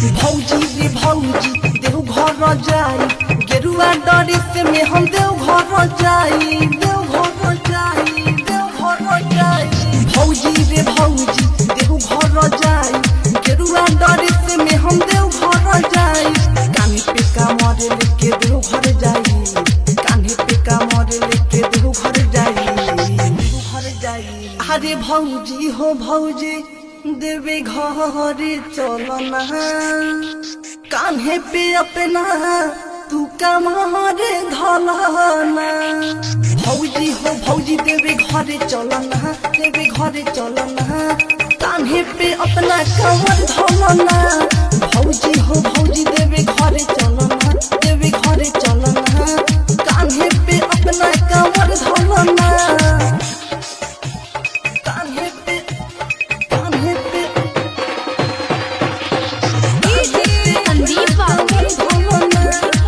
भौजी रे भौजी देव घर जाई गेरुआ डरे से में हम देव घर जाई देव घर जाई देव घर जाई भौजी रे भौजी देव घर जाई गेरुआ डरे से में हम देव घर जाई कानी पे कामर लेके देव घर जाई कानी पे कामर लेके देव घर जाई देव घर जाई अरे भौजी हो भौजी देवे घरे चलना कान्हे पे अपना तू कमारे धलना भौजी हो भौजी देवे घरे चलना देवे घरे चलना कान्हे पे अपना कमर धलना भौजी हो भौजी देवे घरे चलना देवे घरे चलना कान्हे पे अपना कमर धलना कान्हे पे कान्हे पे संदीप बाबू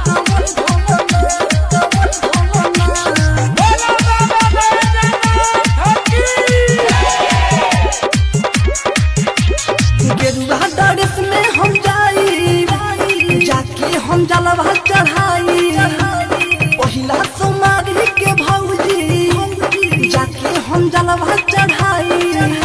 गेरुआ डरेस में हम जाई जाके हम जलवा चढ़ाई पहिला सोमारी के भौजी जाके हम जलवा चढ़ाई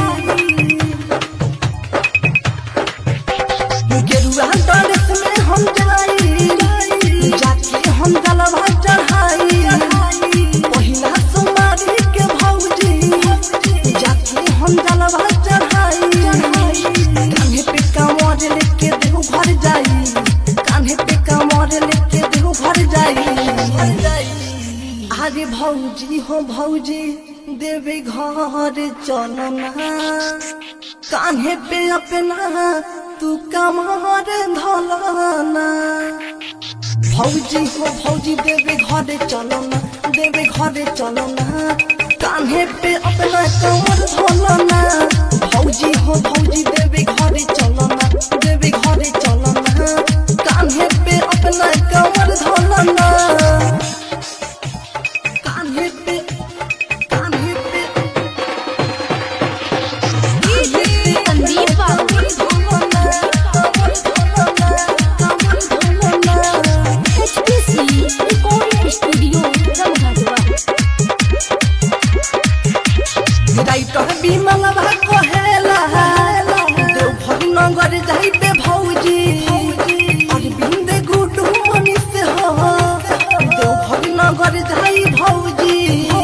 गेरुआ डरेस में हम जाई जाके हम जलवा चढ़ाई पहिला सोमारी के भौजी जाके हम जलवा चढ़ाई कान्हे पे कांवर लेके देव घर जाई कान्हे पे कांवर लेके देव घर जाई अरे भौजी हो भौजी देवे घर चलना कान्हे पे अपना तू कमार धलना भौजी हो भौजी देवे घरे चलना देवे घरे चलना कान्हे पे अपना कमर धोलना भौजी हो भौजी देवे घरे चलना देवे घरे चलना कान्हे पे अपना कमर धोलना कान्हे पे कान्हे पे संदीप बाबू एचपीसी रिकॉर्डिंग स्टूडियो रमघाटवा राइटर बिमल भा कहेला देवघर नगर जाइबे भौजी अरविंद गुडू मनीष हो देवघर नगर जाई भौजी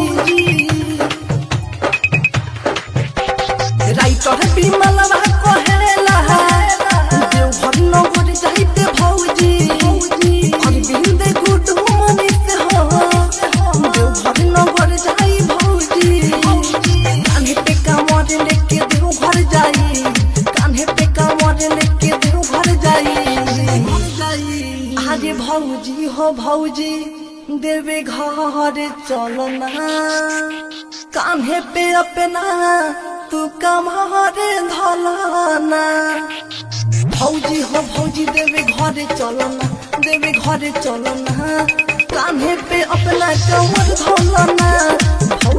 राइटर बिमल भा कहेला देवघर नगर जाइबे भौजी अरविंद गुडू मनीष हो देवघर नगर जाई भौजी कान्हे पे कांवर लेके देव घर जाई कान्हे पे कांवर लेके देव घर जाई अरे भौजी हो भौजी देवे घर चलना कान्हे पे अपना तू कमार धलना भौजी हो भौजी देवे घरे चलना देवे घरे चलना कान्हे पे अपना कमर धोलना